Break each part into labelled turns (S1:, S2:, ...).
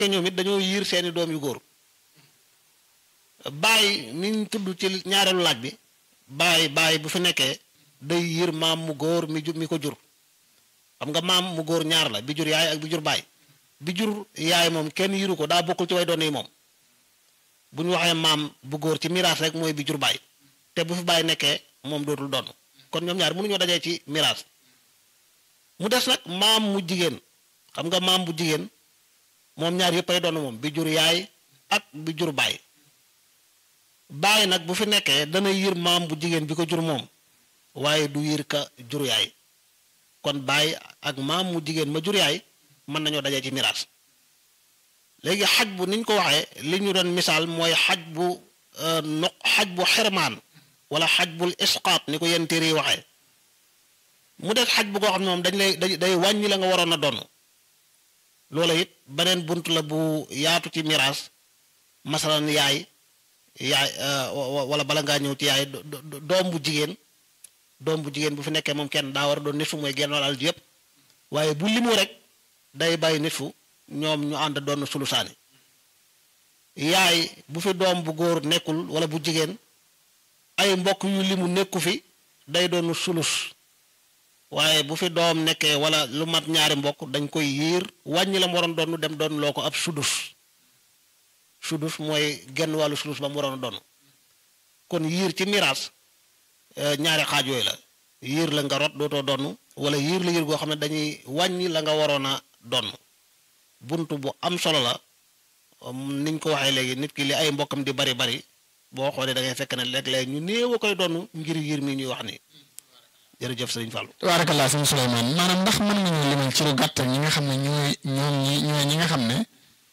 S1: te ñoom it dañoo yiir seeni doom yu góor baay niñ tudd ci ñaareelu laaj bi baay baay bu fi nekkee day yiir maam mu góor mi ju mi ko jur xam nga maam mu góor ñaar la bi jur yaay ak bi jur baay bi jur yaay moom kenn yiru ko daa bokkul ci way doon yi moom bu ñu waxee maam bu góor ci miraas rek mooy bi jur baay te bu fi baay nekkee moom dootul doon kon ñoom ñaar mënuñoo dajee ci miraas mu des nag maam mu jigéen xam nga maam bu jigéen moom ñaar yëpp ay doon moom bi jur yaay ak bi jur baay baay nag bu fi nekkee dana yir maam bu jigéen bi ko jur moom waaye du yir ka jur yaay kon baay ak maam mu jigéen ma jur yaay mën nañoo dajee ci miraas léegi xaj bu niñ ko waxee li ñu doon misaal mooy xaj bu no xaj bu xermaan wala xaj bul isqaat ni ko yenn téere yi waxee mu des xaj bu koo xam ne moom dañ lay day wàññi la nga waroon a doon loola it beneen bunt la bu yaatu ci miraas masalan yaay yaay wala bala ngaa ñëw ci yaay doom bu jigéen doom bu jigéen bu fi nekkee moom kenn daa war a doon nit fu mooy genn wàll ji yëpp waaye bu limu rek day bàyyi nit fu ñoom ñu ànd doon sulusaani yaay bu fi doom bu góor nekkul wala bu jigéen ay mbokk yu limu nekku fi day doon sulus waaye bu fi doom nekkee wala lu mat ñaari mbokk dañ koy yiir wàññi la mu waroon doon dem doon loo ko ab sudus sudus mooy genn wàllu sulus ba mu waroon a doon kon yiir ci miraas ñaari xaaj yooyu la yiir la nga rot dootoo donn wala yiir la yiir goo xam ne dañuy wàññi la nga waroon a donn bunt bu am solo la niñ ko waxee léegi nit ki li ay mbokkam di bari bari boo xoolee da ngay fekk ne léeg-léeg ñu néew a koy donn ngir yiir mi ñuy wax ni jërëjëf sëriñ Fallou.
S2: tabaarakallaa sëñ Souleymane maanaam ndax mën nañu limal ci lu gàttal ñi nga xam ne ñooy ñoom ñi ñooy ñi nga xam ne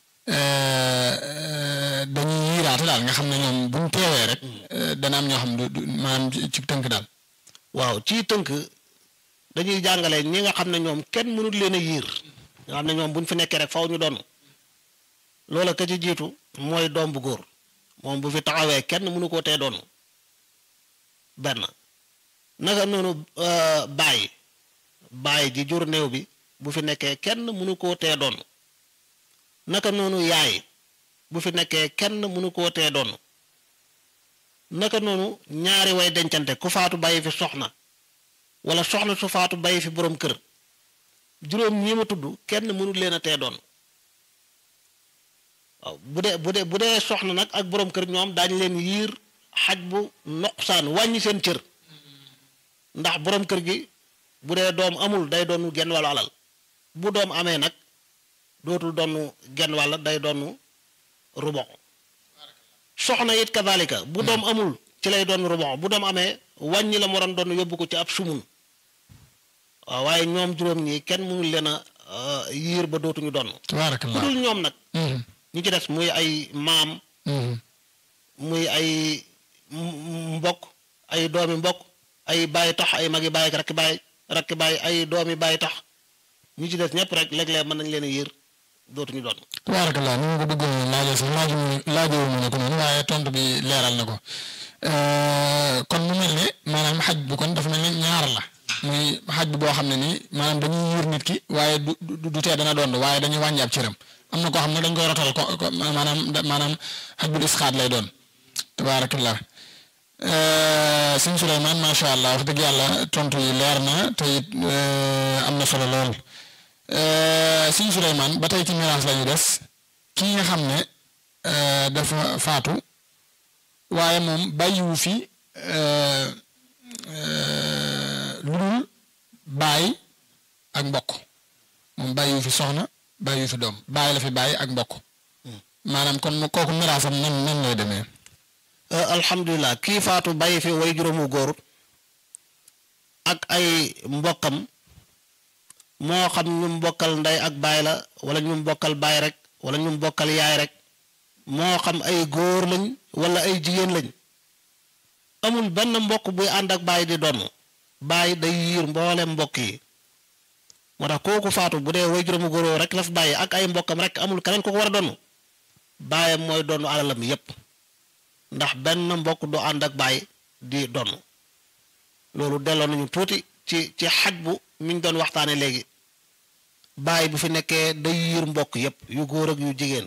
S2: dañuy yiiraate daal nga xam ne ñoom buñ teewee rek dana am ñoo xam du maanaam ci tënk daal.
S1: waaw ci tënk dañuy jàngale ñi nga xam ne ñoom kenn mënut leen a yiir nga xam ne ñoom buñ fi nekkee rek faw ñu doon loola ka ci jiitu mooy doom bu góor moom bu fi taxawee kenn mënu koo tee doon benn naka noonu baay baay ji jur néew bi bu fi nekkee kenn mënu koo tee doon naka noonu yaay bu fi nekkee kenn mënu koo tee doon naka noonu ñaari way dencante ku faatu bàyyi fi soxna wala soxna su faatu bàyyi fi boroom kër juróom ñi ma tudd kenn mënul leen a tee doon waaw bu dee bu dee bu dee soxna nag ak boroom kër ñoom daañu leen yiir xaj bu noqsaan wàññi seen cër ndax boroom kër gi bu dee doom amul day doonu genn wàllu alal bu doom amee nag dootul doonu genn wàll day doonu rubox soxna it kadalika bu doom amul ci lay doon rubox bu doom amee wàññi la mu waroon doon yóbbu ko ci ab sumun waaw waaye ñoom juróom ñi kenn mënul leen a yiir ba dootuñu doon ku
S2: tabaarakallaa
S1: dul ñoom nag ñi ci des muy ay maam muy ay mbokk ay doomi mbokk ay bàyyi tax ay magi bàyyi rakki bàyyi rakki bàyyi ay doomi bàyyi tax ñi ci des ñëpp rek léeg-léeg mën nañ leen a yiir dootuñu doon
S2: tabaarakallaa ni ma ko bëggoon laajee sax laaju laajoo mu ne ko noonu waaye tontu bi leeral na ko kon mu mel ne maanaam xaj bu kon dafa mel ne ñaar la muy xaj bu boo xam ne nii maanaam dañuy yiir nit ki waaye du du du tee dana doon waaye dañuy wàññi ab cëram am na koo xam ne dañ koy rotal ko ko maanaam maanaam xaj bu isxaat lay doon tabaarakallaa sëñ Souleymane macha allah wax dëgg yàlla tontu yi leer na te it am na solo lool sëñ Souleymane ba tey ci miraas la ñu des kii nga xam ne dafa faatu waaye moom bàyyiwu fi lu dul baay ak mbokk moom bàyyiwu fi soxna bàyyiwu fi doom baay la fi bàyyi ak mbokk maanaam kon mu kooku miraasam nan nan lay demee.
S1: alhamdulilah kii faatu bàyyi fi way juróomu góor ak ay mbokkam moo xam ñu mbokkal ndey ak baay la wala ñu mbokkal baay rek wala ñu mbokkal yaay rek moo xam ay góor lañ wala ay jigéen lañ amul benn mbokk buy ànd ak baay di donn baay day yiir mboolem mbokk yi moo tax kooku faatu bu dee way juróomu góor rek la fi bàyyi ak ay mbokkam rek amul keneen ko ko war a donn baayam mooy donn alalam yépp ndax benn mbokk du ànd ak baay di donn loolu delloo nañu tuuti ci ci xaj bu mi ñu doon waxtaane léegi baay bu fi nekkee day yiir mbokk yépp yu góor ak yu jigéen